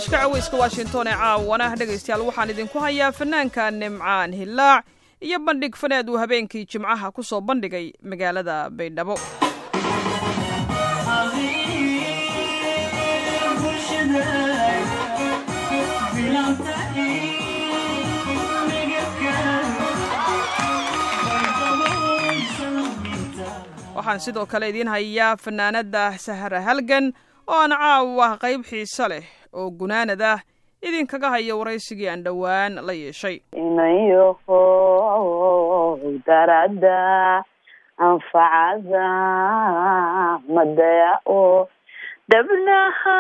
barnaamijka caweyska washington ee caawana dhegaystayaal waxaan idinku hayaa fanaanka nimcaan hillaac iyo bandhig faneed uu habeenkii jimcaha ku soo bandhigay magaalada baydhabo waxaan sidoo kale idiin hayaa fanaanada sahra halgan oo aan caawa qayb xiise leh oo gunaanad ah idinkaga haya waraysigii aan dhowaan la yeeshay inayoho darada anfacada madaya oo dabnaha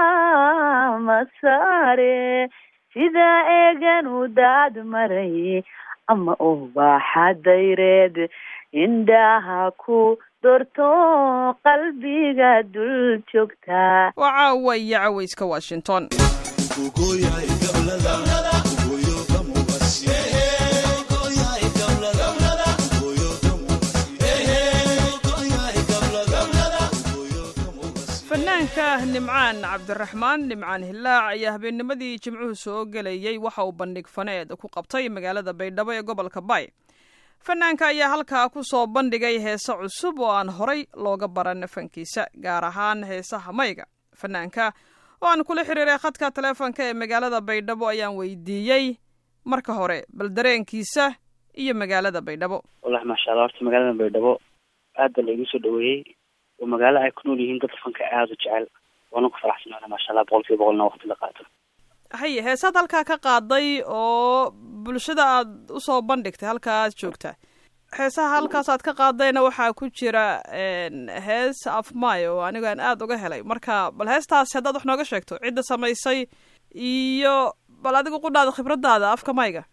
masaare sida eegan u daad maray ama ubaxa dayreed indhaha ku dorto qalbiga dul joogtaa waa caawa iyo caweyska washington fanaanka nimcaan cabdiraxmaan nimcaan hillaac ayaa habeennimadii jimcuhu soo gelayey waxa uu bandhig faneed ku qabtay magaalada baydhabo ee gobolka bay fanaanka ayaa halkaa ku soo bandhigay heese cusub oo aan horay looga baran fankiisa gaar ahaan heesaha mayga fanaanka oo aan kula xiriiray khadka taleefonka ee magaalada baydhabo ayaan weydiiyey marka hore bal dareenkiisa iyo magaalada baydhabo wallahi maasha allah horta magaalada baydhabo aad ba laigu soo dhaweeyey oo magaalo ay ku nool yihiin dad fanka aada u jecel waana ku faraxsanaana maasha allah boqol kiiba boqolna waqti la qaato haye heesaad halkaa ka qaaday oo bulshada aad usoo bandhigtay halkaa aad joogtaa heesaha halkaas aad ka qaadayna waxaa ku jira hees afmay oo anigu aan aada uga helay marka bal heestaasi haddaad wax nooga sheegto cidda samaysay iyo bal adigu qudhaada khibradaada afka mayga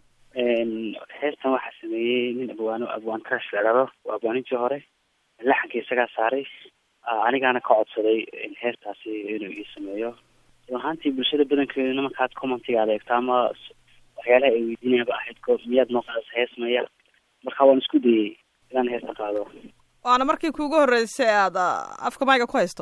heestan waxaa sameeyey nin abwaano abwaan trash la dhado waa abwaanintii hore laxanka isagaa saaray anigaana ka codsaday heestaasi inuu ii sameeyo run ahaantii bulshada badankeeduna markaad commentiga adeegto ama waxyaalaha ay weydiinayaaba ahayd ko miyaad noo qaadasa hees maya marka waan isku dayey inaan heesta qaado waana markii kuugu horreysay aada afka mayga ku haysto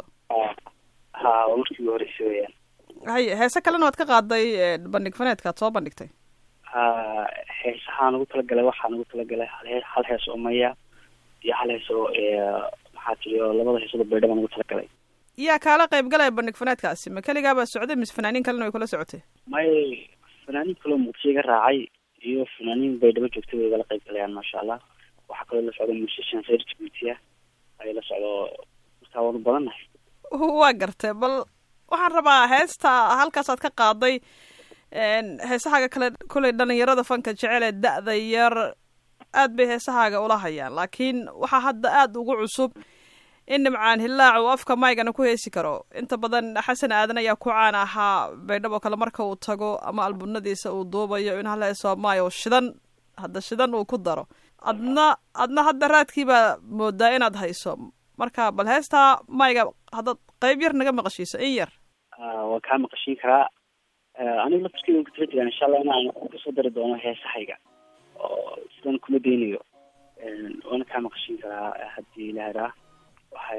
ha waa markii ugu horreysay weyaan haye heese kalena waad ka qaaday bandhig faneedka ad soo bandhigtay ha heesahaan ugu talagalay waxaan ugu talagalay hal hee hal hees oo maya iyo hal hees oo maxaa tiri oo labada heesooda baydhabaan ugu talagalay yaa kaala qayb galaya bandhig faneedkaasi ma keligaabaa socday mise fanaaniin kalena way kula socotay may fanaaniin kaloo muqdisho iga raacay iyo fanaaniin baydhabo joogtay way igala qayb galayaan maasha allah waxaa kaloo la socda musician reer jibuuti ah ay la socdo markaa waanu badannahay waa gartay bal waxaan rabaa heesta halkaasaad ka qaaday heesahaaga kale koley dhalinyarada fanka jecel ee da-da yar aad bay heesahaaga ula hayaan laakiin waxaa hadda aada ugu cusub in nimcaan hillaac uu afka maygana ku heesi karo inta badan xasan aadan ayaa ku caan ahaa baydhabo kale marka uu tago ama albunadiisa uu duubayo in hal heesoo maayo shidan hadda shidan uu ku daro adna adna hadda raadkiibaa moodaa inaad hayso marka bal heestaa mayga haddaad qayb yar naga maqashiiso in yar waan kaa maqashiin karaa anigu laftarkeyga ku tala jiraan insha allah inaan kasoo dari doono heesahayga oo sidan kuma daynayo waana kaa maqashiin karaa haddii ilaahaa waxay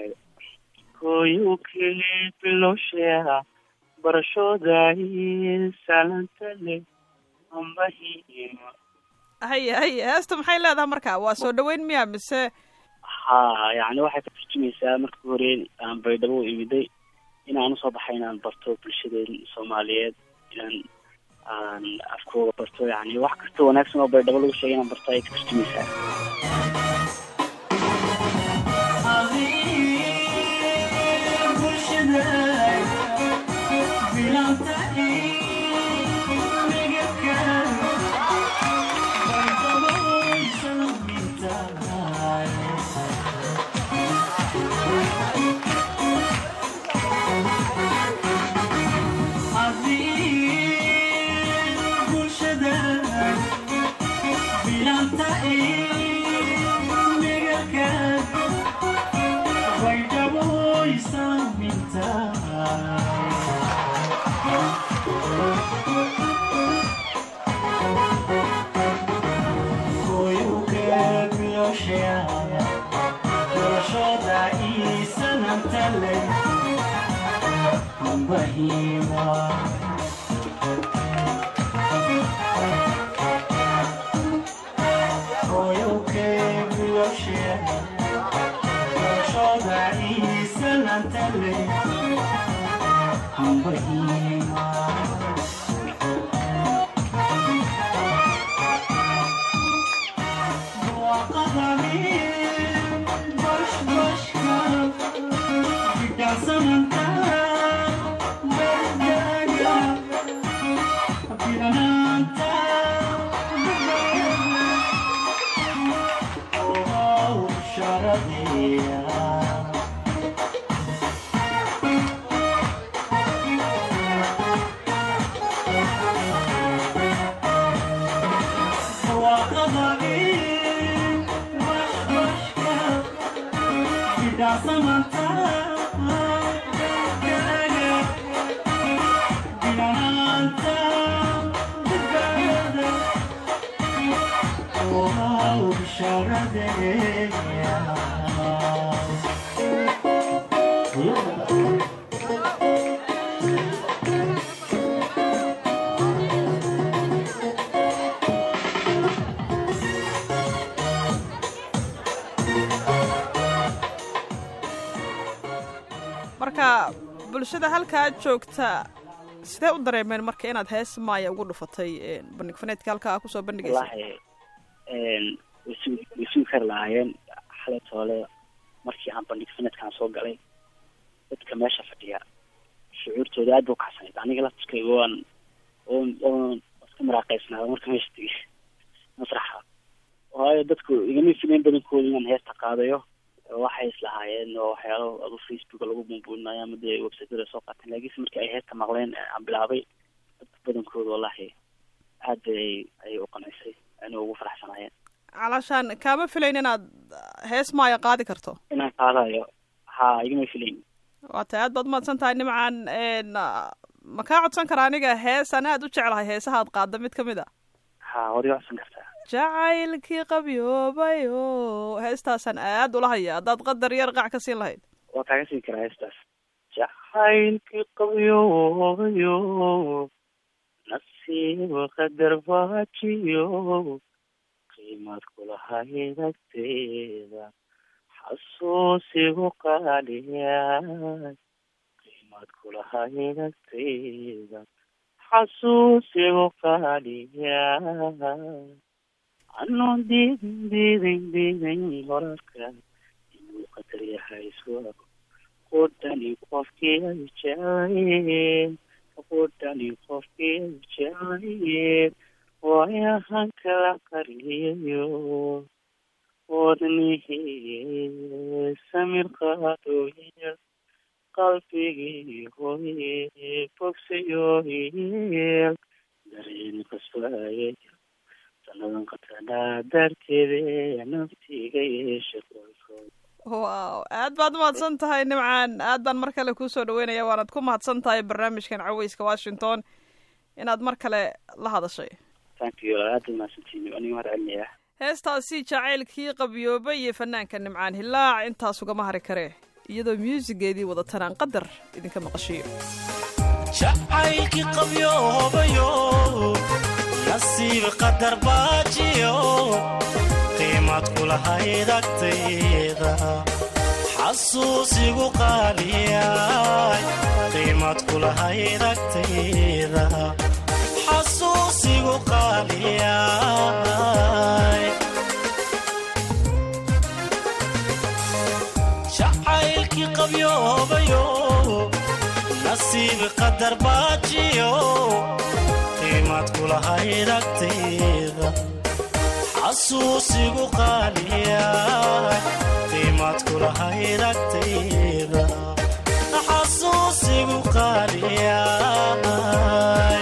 koyukii bilowsheeda barashooday salantale ambahiima haye haye heesta maxay leedahay marka waa soo dhaweyn miya mise ha yani waxay ka turjumaysaa markii hore aan baydhabo u imiday inaan usoo baxay inaan barto bulshadeen soomaaliyeed inaan aan afkooga barto yani wax kasta wanaagsan oo baydhabo lagu sheegay inaan barto ayay ka turjumaysaa marka bulshada halkaa joogta sidee u dareemeen marka inaad hees maaya ugu dhufatay bandhig faneedka halkaa kusoo bandhigaysa wallahi wasu way sugi kari lahaayeen xalay toole markii aan bandhig faneedkaan soo galay dadka meesha fadhiya shucuurtooda aad ba ukacsanayd aniga laftirkayga waan oon oon iska maraaqaysnaada marka meesha tegay masraxa waayo dadku igama filayn badankooda inaan heesta qaadayo waxay islahaayeen oo waxyaalo adu facebooka lagu bumbuunayo ama dee websiteda soo qaateen laakiinse markii ay heesta maqleen aan bilaabay dadka badankooda wallahi aad bay ayay u qanaysay ana ugu faraxsanaayeen calashaan kaama filayn inaad hees maaya qaadi karto inaan qaadayo ha igama filayn waa tahay aad baad umahadsan tahay nimcan ma kaa codsan kara aniga hees an aad u jeclahay heesaha ad qaada mid kamid a ha waad iga codsan kartaa jacaylkii qabyoobayo heestaasaan aad ula haya haddaad qadar yar qac ka siin lahayd waa kaaga siin karaa heestaas jacaylkii qabyoobayo nasiiba qadar baajiyo qiimad kulahayd agteeda xasuusigu qaaliyaay qiimad kulahayd agteeda xasuusigu qaaliyaay anoo diidin diidin diidin horarka inuu qadar yahay iswago qudhani qofkii ay jeclayeen qudhani qofkii ay jeclayeen waayahan kala qariyayo wadnihii samir qaadooye qalbigii hooye bogsayoye dareen qasbaye sanadan qatanaa darteede naftiga yeesha qoyskood wow aad baad umahadsan tahay nimcan aad baan mar kale kuusoo dhaweynaya waanaad ku mahadsan tahay barnaamijkan caweyska washington inaad mar kale la hadashay thank you aad baad mahadsantiin aniga mahad celinayaa heestaasi jacaylkii qabyoobay iyo fanaanka nimcaan hilaac intaas ugama hari karee iyadoo muusigeedii wadatanaan qadar idinka maqashiyo jacaylkii qabyoobayo nasiib qadar baajiyo qiimad kulahayd agtayda xasuusigu qaaliyay qiimad kulahayd agtayda xasuusigu qaaliyay jacaylkii qabyoobayo nasiib qadar baajiyo qiimad kulahayd agtayda xasuusigu qaaliyay qiimad kulahayd agtayda xasuusigu qaaliyay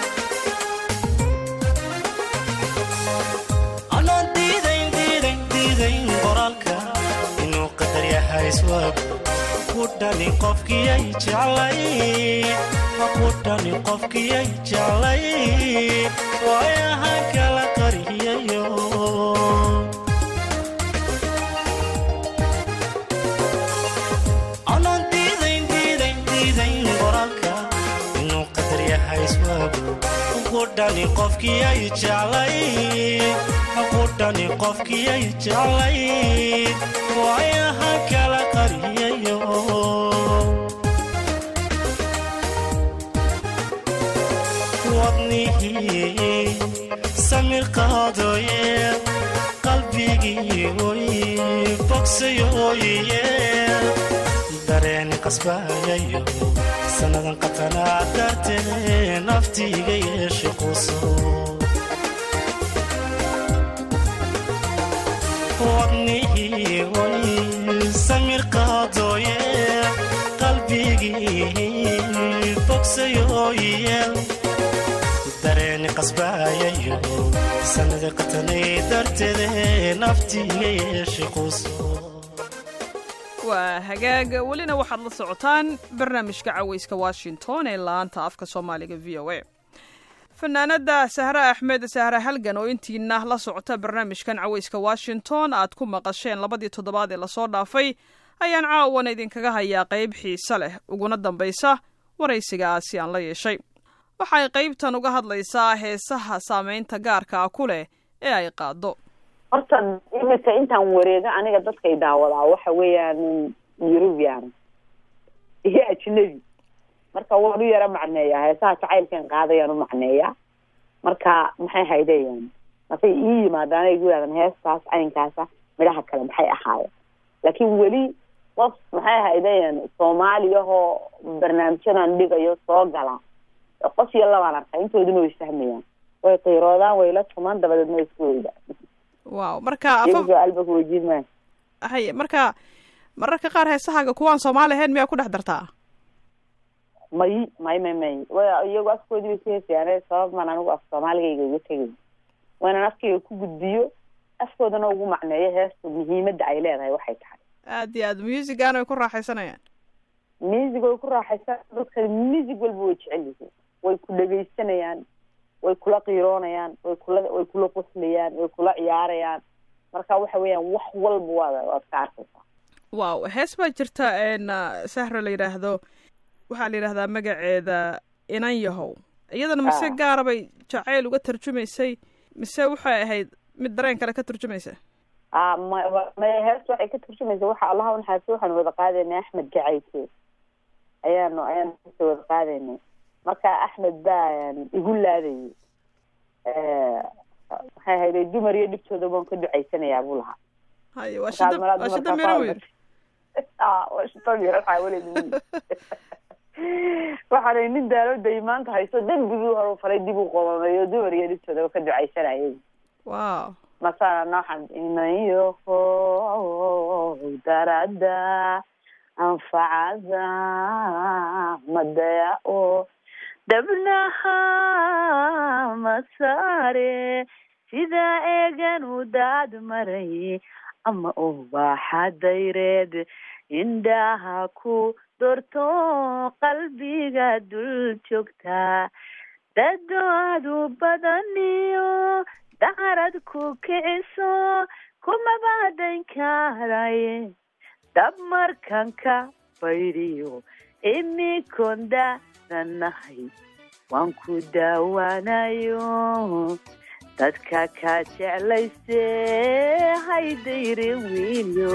anaan diidayn diidayn diidayn qoraalka inuu qadar yahay iswaagu kudhani qofkiyay jeclay kudhani qofkiyay jeclay waayahan kala qariyayo anaan diidayn diidayn diidayn qoraalka inuu qadar yahay iswaagu kudhani qofkiyay jeclay kudhani qofkiyay jeclay waayahan kala qariyayo wadnihii samir qaadooye qalbigii oy bogsayooye dareeni qasbayayo sannadan qatanaa dartee naftiiga yeeshe quso wadnihii oy samir qaadooye qalbigii bogsayooye dareeni qasbayayo sanada qatanay darteede naftiiga yeeshe quso waa hagaag welina waxaad la socotaan barnaamijka caweyska washington ee laanta afka soomaaliga v o a fanaanada sahre axmed sahre halgan oo intiina la socota barnaamijkan caweyska washington aad ku maqasheen labadii toddobaad ee lasoo dhaafay ayaan caawana idinkaga hayaa qayb xiise leh uguna dambaysa waraysigaasi aan la yeeshay waxay qaybtan uga hadlaysaa heesaha saameynta gaarka ah ku leh ee ay qaado horta iminka intaan wareego aniga dadkay daawadaa waxa weeyaan eurubian iyo ajnabi marka waan u yaro macneeyaa heesaha jacaylkan qaadayaan u macneeyaa marka maxay haydayaan markay ii yimaadaan ay gu yihahdan heestaas caynkaasa midhaha kale maxay ahaayeen laakiin weli qof maxay haydayaan soomaaliyahoo barnaamijyadan dhigayo soo gala qof iyo labaan arkaa intooduna way fahmayaan way qiiroodaan way la tumaan dabadeedna way isku weydaan waaw marka afaf su-aalba kuweydiin maayo haye marka mararka qaar heesahaaga kuwaan soomaali ahayn miyaa ku dhex dartaa may may may may wa iyagu afkoodii bay ku heesayaan sabab maan anigu af soomaaligayga uga tegay waynaan afkayga ku gudbiyo afkoodana ugu macneeyo heesta muhiimadda ay leedahay waxay tahay aad iyo aad musigan way ku raaxaysanayaan music way ku raaxaysan dadka music walba way jecel yihiin way ku dhegaysanayaan way kula qiiroonayaan way kula way kula qoslayaan way kula ciyaarayaan marka waxa weeyaan wax walba waad waad ka arkaysaa waaw hees baa jirta n sahra la yidhaahdo waxaa la yidhahdaa magaceeda inan yahow iyadana mise Ah. gaara bay jacayl uga tarjumaysay mise waxay ahayd mid dareen kale ka turjumaysa a ma wa- ma hees waxay ka turjumaysa waxa allaha unaxaasi waxaanu wada qaadaynay axmed gacayke ayaanu ayaanu heesta wada qaadaynay marka axmed baa igu laadayay maxay hayday dumar iyo dhibtooda baan ka ducaysanayaa buu lahaa haye waa Markaas shida malaad waa shida dumarkaa miro faa- wiil Ah, waa shida miro xaawaleed wiil. waxaanay nin daalooday maanta hayso dembigii hore u falay dib u qomameeyo dumar iyo dhibtoodaba ka ducaysanayay waaw masana nooxan inayoho darada anfacada madaya o dabnaha masare sida eegan u daad maray ama ubaxa dayreed indhaha ku dorto qalbiga dul joogta dadoadu badaniyo dacarad ku kiciso kumabaadan karaye dab markanka baydiyo imikonda nanahay waan ku daawanayo dadka ka jeclayse haydayre wiilyo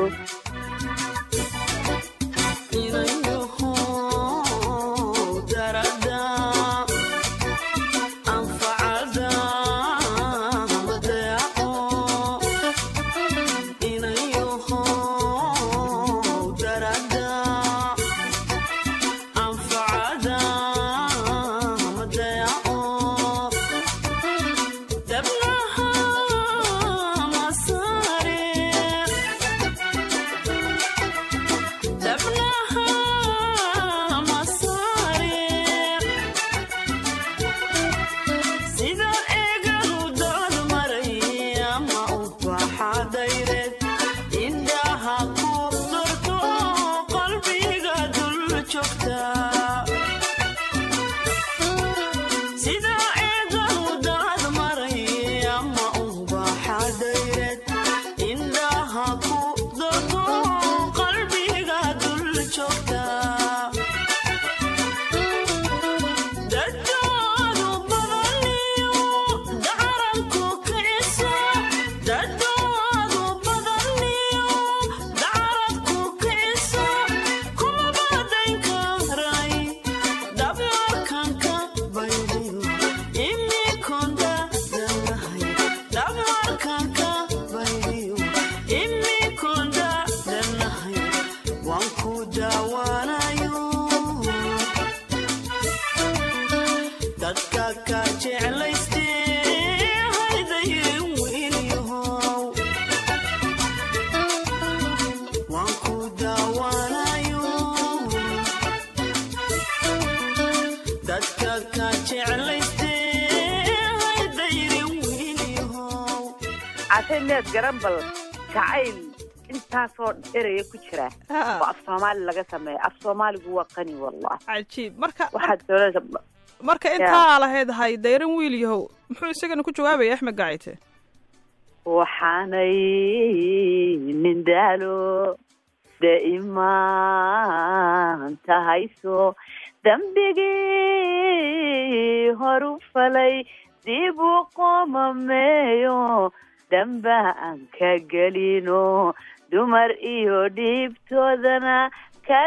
sida eeganu dood maray ama ubaxadayreed indhaha ku dorto qalbiga dul joogta sida eeganu dood maray ama ubaxadayreed indhaha ku dorto qalbiga dul joogta dadoodu badaniyo dacaranku kiciso dadoodu badaniyo dacaranku kiciso kuma badan karay dabmarkanka baydiyo ka jeclaystee haydaye wiilyahow waan ku daawanayo dadka ka jeclaystee haydayre wiilyahow cashay meed garan bal jacayl intaasoo eraya ku jira Ha. oo af soomaali laga sameeya af soomaaligu waa qani wallahi cajiib marka waxaad doonaysa marka intaa lahayd hay dayran wiil yahow muxuu isagana ku jawaabaya axmed gacite waxaanay nin daalo daimaan tahayso dembigii horu falay dib u qomameeyo damba aan ka gelino dumar iyo dhiibtoodana ka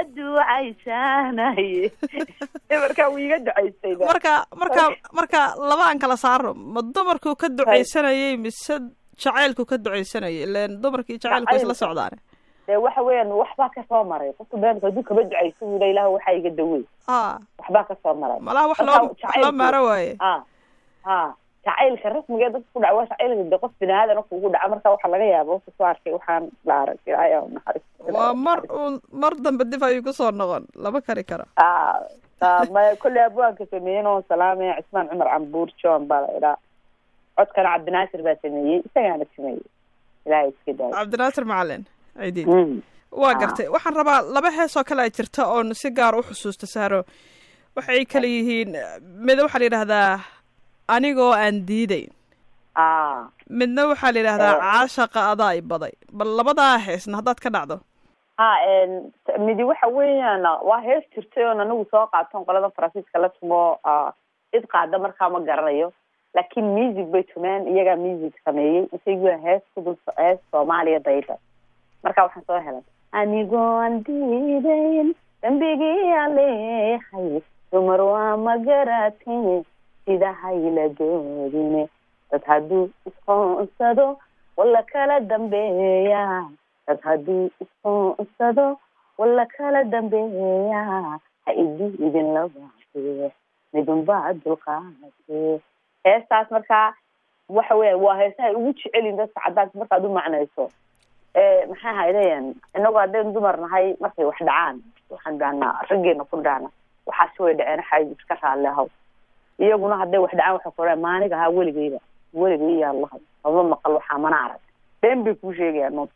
ducaysanaye markaa wuu iga ducaystay marka marka marka laba aan kala saaro ma dumarkuu ka ducaysanayay mise jacaylku ka ducaysanayay ileen dumarkii jacaylku isla Jacaylka. socdaane dee waxa weeyaan waxbaa kasoo maray qofka beenka hadduu kaba ducayso wuu ilaah waxaa iga dawey a waxbaa kasoo maray malaha wax Marka loo wax loo jacaylku- maaro waaye ha ha jacaylka rasmiga ee dadka ku dhaca waa jacaylka de qof bini aadan kugu dhaca marka waxaa laga yaaba waka soo arkay waxaan la arag ilaahay ha u naxariisto. waa mar uun mar dambe dib ayuu kusoo noqon lama kari karo Ah, ah, maya kolley abwaanka sameeyey oo salaamaya cismaan cumar cambuur john baa la idhaa codkana cabdinaasir baa sameeyey isagaana sameeyey ilaahay iska daayo cabdinaasir macalin ciidiid Mm. waa Ah. gartay waxaan rabaa laba heesoo kale a jirta oon si gaar u xusuusta saaro waxay kala yihiin mid waxaa la yidhahdaa anigoo aan diidayn ah midna waxaa la yidhahdaa Eh. caashaqa adaa i baday bal labadaa heesna haddaad ka dhacdo ha n midi waxa weeyaan waa hees jirtay oon anigu soo qaaton qolada faransiiska la tumo ah, cid qaada markaa ma garanayo laakiin music bay tumeen iyagaa music sameeyey isagu hees kudul hees soomaaliya dayda marka waxaan soo helay anigoo aan diidayn dambigii aan leehay dumar waa ma garatin sida hayla doodine dad hadduu isqoonsado wala kala dambeeya dad hadduu isqoonsado wala kala dambeeya ha idi idin labaate midunbaa dulqaate heestaas markaa waxa weya waa heesaha ugu jecelin dadka cadaanka markaad u macnayso ee maxay haydeen inagu haddaynu dumar nahay markay wax dhacaan waxaan dhahnaa raggeena ku dhahna waxaasi way dhaceen xay iska raalli ahaw iyaguna hadday wax dhacaan waxay ku dhahan maaniga ahaa weligeyba weligay yaa lahay lama maqal waxaa mana arag been bay kuu sheegayaan nood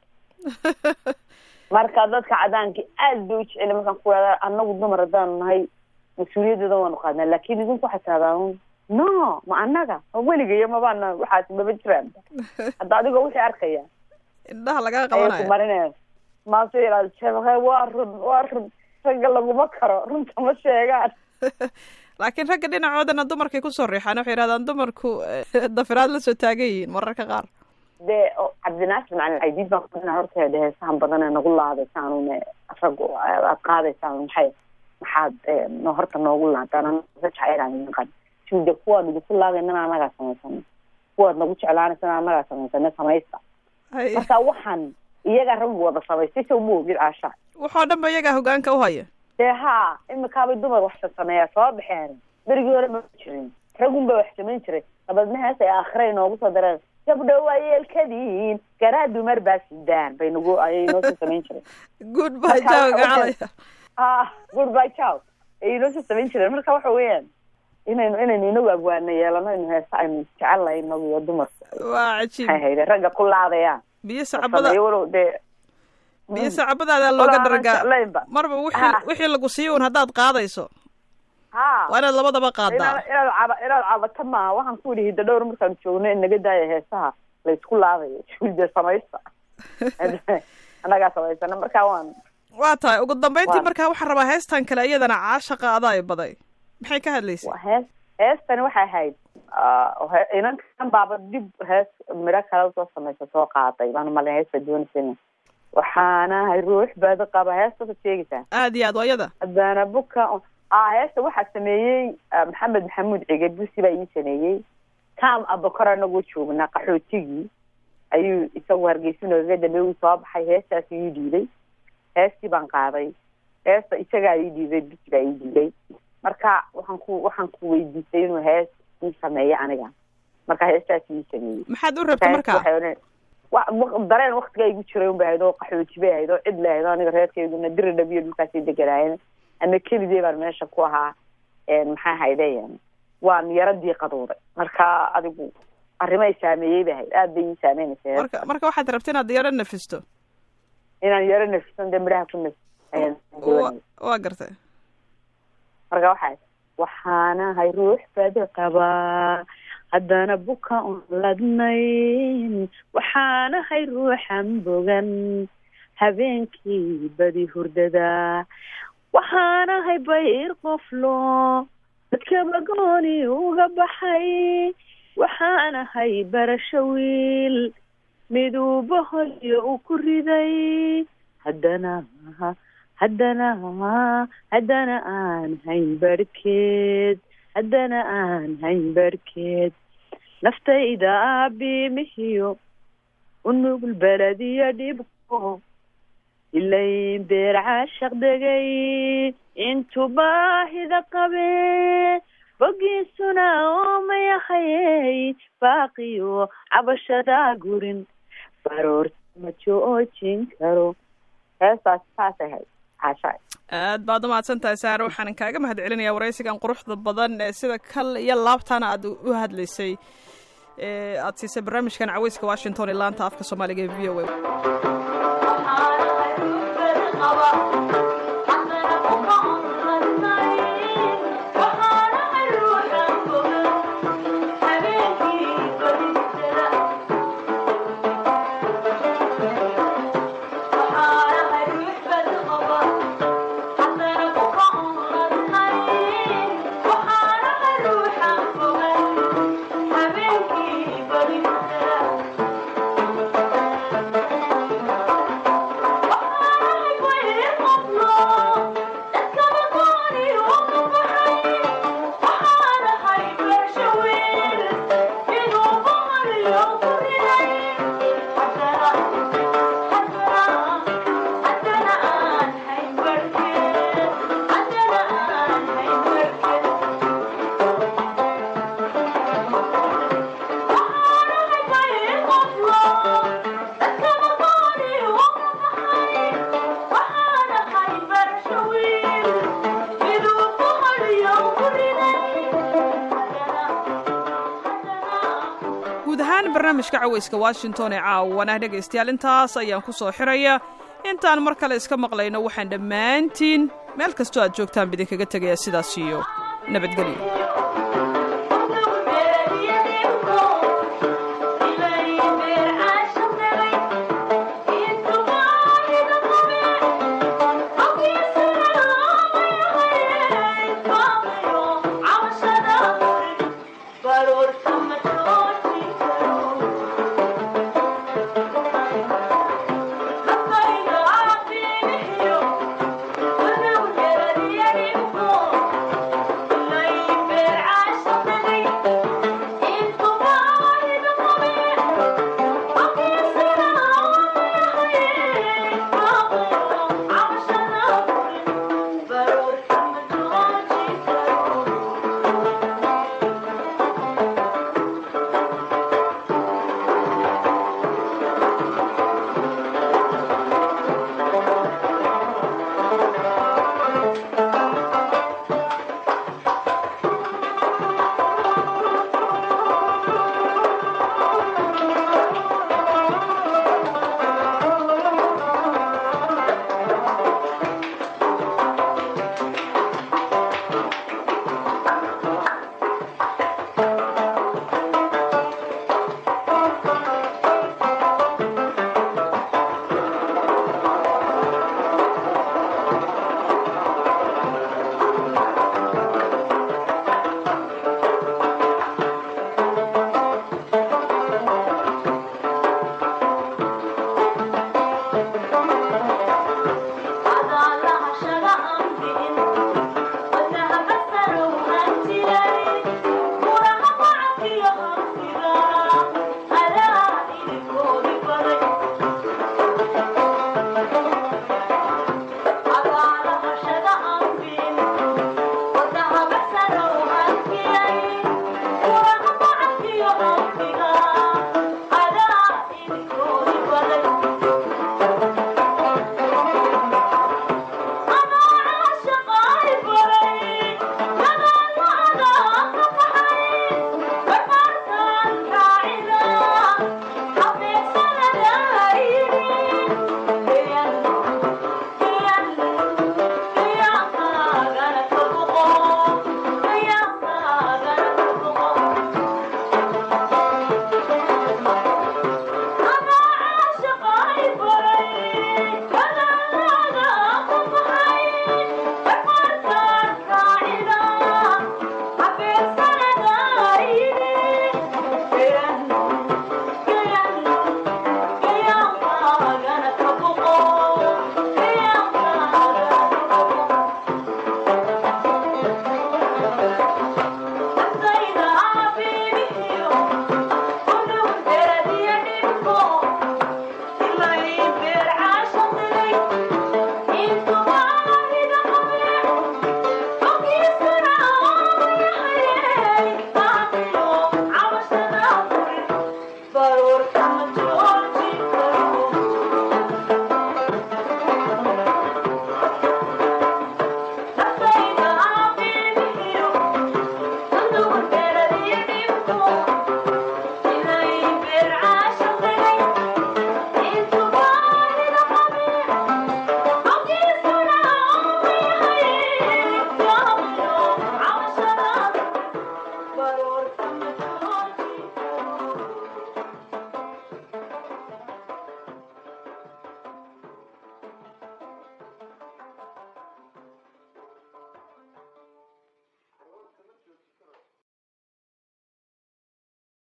marka dadka cadaanka aad bay u jeceli markaan ku ihahda anagu dumar haddaanu nahay mas-uuliyaddeeda waanu qaadnaa laakin idinku waxay tirahdaan no ma anaga ma weligayo mabaana waxaas maba jiraan hadda adigoo wixii arkaya indhaha lagaa ayay ku qabanaya marinayaan maase yidhahda sheekhe waa run waa run ragga laguma karo runta ma sheegaan laakiin ragga dhinacoodana dumarkay kusoo riixaan waxay yidhahdaan dumarku eh, dafiraad la soo taagan yihiin mararka qaar dee oo cabdinaasir macalin caydiid baan kudhina horta dee heesahan badan ee nagu laadaysaan une raggu aad qaadaysaan maxay maxaad eh, no horta noogu laadaan anaga jacaylaan idin qan sida kuwaan idinku laadaynana anagaa samaysana kuwaad nagu jeclaanaysana anagaa samaysana samaysta Hay. marka waxaan iyagaa raggu wada samaystay sow ma ogid caasha waxoo dhan ba iyagaa hogaanka u haya dee haa imikaabay dumar wax sameeyaa soo baxeen berigii hore ma jirin ragun baa wax samayn jiray dabeedna hees ay aakhira inoogu soo dareen gabdho waa yeelkadiin garaa dumar baa sidaan bay nagu ayay inoo soo samayn jireen good bye Marka jaw waxa gacalaya ah goodbye ciao ayay inoo soo samayn jireen marka waxa weeyaan inaynu inaynu inagu abwaana yeelano inu heesa aynu jecelnahay inagu iyo dumarku waa cajiib maxay hayde ragga ku laadayaan biyo sacabada sameeyo walow dee biyo sacabadaadaa looga Walaal aan daragaa jeclaynba. marba wixii Ah. wixii lagu siiyo un haddaad qaadayso ha waa inaad labadaba inaad qaadaa inaad caba inaad cabato maaha waxaan ku yidhi hidda dhowr markaan joogno in naga daaya heesaha laysku laadayo juulde samaysta annagaa samaysana marka waan waa tahay ugu dambeyntii Waa- markaa waxaan rabaa heestan kale iyadana caashaqa adaa i baday maxay ka hadlaysay waa hees heestani waxay ahayd ah, he- inankan baaba dib hees midho kale usoo samaysa soo qaaday baan malin heesta doonaysana waxaanahay ruux bad qaba heestasa sheegaysaa aad iyo aad waa iyada haddana buka ah heesta waxaa sameeyey ah, maxamed maxamuud cige busi baa ii sameeyey kam abakor anagoo joognaa qaxootigii ayuu isagu hargeysa noogaga dambeey uu soo baxay heestaas ii dhiibay heestii baan qaaday heesta isagaa ii dhiibay busi baa ii dhiibay marka waxaan ku waxaan ku weydiistay inuu hees ii sameeya aniga marka heestaas ii sameeyey maxaad u rabta marka waxay odhan- wa- wa- dareen waktigaa igu jiray un bay ahayd oo qaxooji bay ahayd oo cid la ahayd oo aniga reerkeyduna diri dhabiyo dhulkaasay deganaayeen ama keligee baan meesha ku ahaa een, maxaa hayde waan yaro diiqadooday marka adigu arrimay saameeyey bay ahayd aad bay ii saameynaysa heesta. marka marka waxaad rabta inaad yaro nafisto inaan yaro nafisan dee midhaha ku nafis ayaan wa doonayay. waa gartay marka waxaa waxaanahay ruux badi qabaa haddana buka un ladnayn waxaanahay ruuxan bogan habeenkii badi hurdada waxaanahay bayr qoflo dadkaba gooni uga baxay waxaanahay barasho wiil miduuba hoyo uu ku riday haddana haddana haddana aan hayn barhkeed haddana aan hayn barhkeed naftayda aabimihiyo unugul belediyo dhibko ilayn beer caashaq degay intuu baahida qabe bogiisuna oomayahayey baaqiyo cabashadaa gurin baroorta ma joojin karo heestaas saasay hayd caashaay aad baad umahadsan tahay saare waxaan kaaga mahad celinayaa waraysigan quruxda badan ee sida kal iyo laabtaana aad u hadlaysay ee aad siisay barnaamijkan caweyska washington ee laanta afka soomaaliga ee v o a guud ahaan barnaamijka caweyska washington ee caawana dhegaystayaal intaas ayaan ku soo xiraya intaan mar kale iska maqlayno waxaan dhammaantiin meel kastoo aad joogtaan bidinkaga tegaya sidaas iyo nabadgelyo